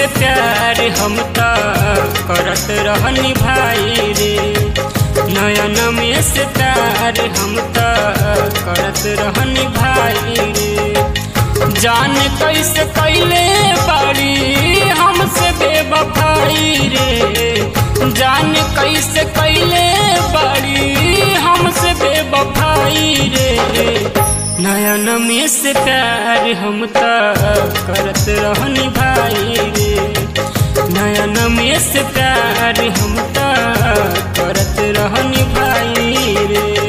से प्यार हम त करत रहनी भाई रे नयन में से प्यार हम त करत रहनी भाई रे जान कैसे कैले बाड़ी हमसे बेवफाई रे जान कैसे कैले बाड़ी हमसे बेवफाई रे नयन में से प्यार हम त करत रहनी भाई रे नयन में से प्यार हम त करत रहनी भाई रे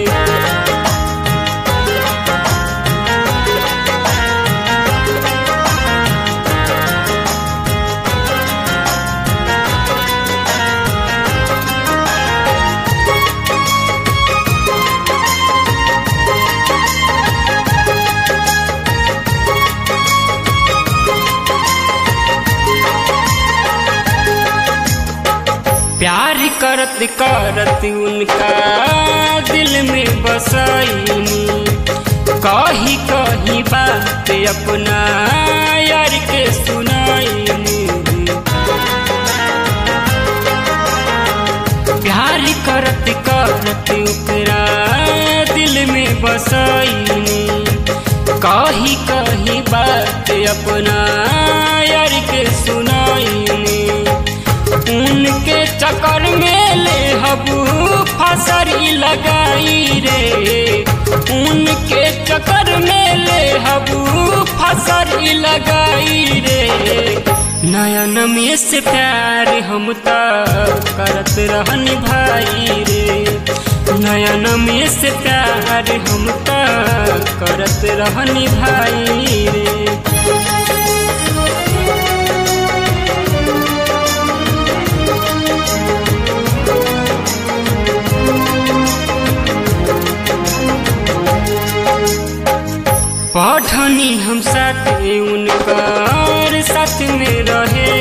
प्यार करत करत उनका दिल में बसैनी कही कही बात अपना यार के सुनाईनी प्यार करत करत ओकरा दिल में बसैनी कही कही बात अपना यार के सुनाईनी उनके चक्कर में ले हबू फसरी लगाई रे उनके चक्कर में ले हबू फसरी लगाई रे नयन में से प्यार हम त करत रहनी भाई रे नयन में से प्यार हम त करत रहनी भाई रे पढ़नी हम साथ उनकर साथ में रहे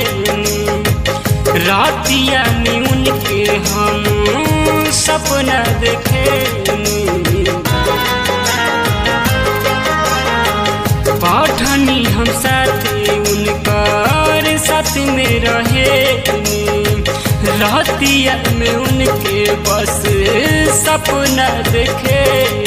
रातिया में उनके हम सपना देखे पढ़नी हम साथ उनकर साथ में रहे रातिया में उनके बस सपना देखे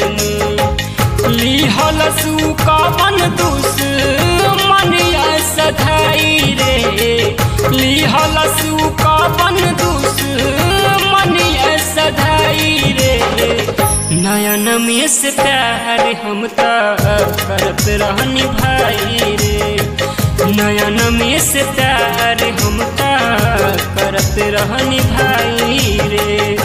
लिहल सुका मन दुस मनिया सधाई रे लिहल सुका मन दुस मनिया सधाई रे नयन में से प्यार हम त करत रहनी भाई रे नयन में से प्यार हम त करत रहनी भाई रे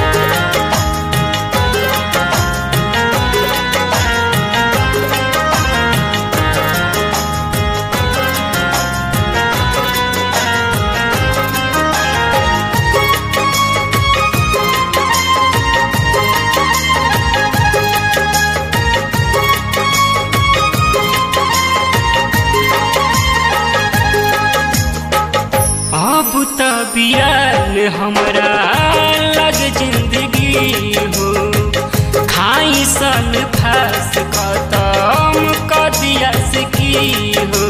अब त बियाल हमरा लग जिंदगी हो खाई सन फास खत्म कर दिया की हो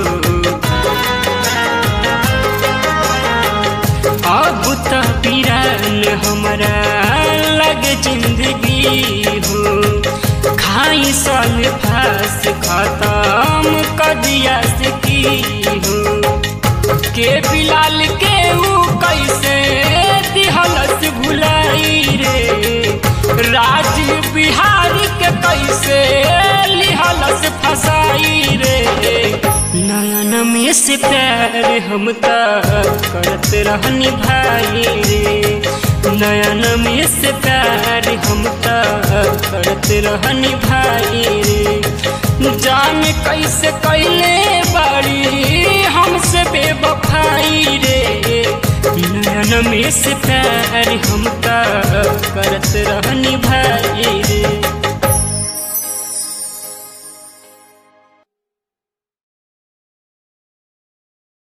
अब त बियाल हमरा लग जिंदगी हो खाई सन फास खत्म कर दिया की हो के बिलाल के ऊ कैसे दिहलस भुलाई रे राज बिहार के कैसे लिहलस फसाई रे नयन में से प्यार हम त करत रहनी भाई रे नयन में से प्यार हम त करत रहनी भाई रे जान कैसे कैले बाड़ी हमसे बेवफाई रे नयन में से प्यार हम त करत रहनी भाई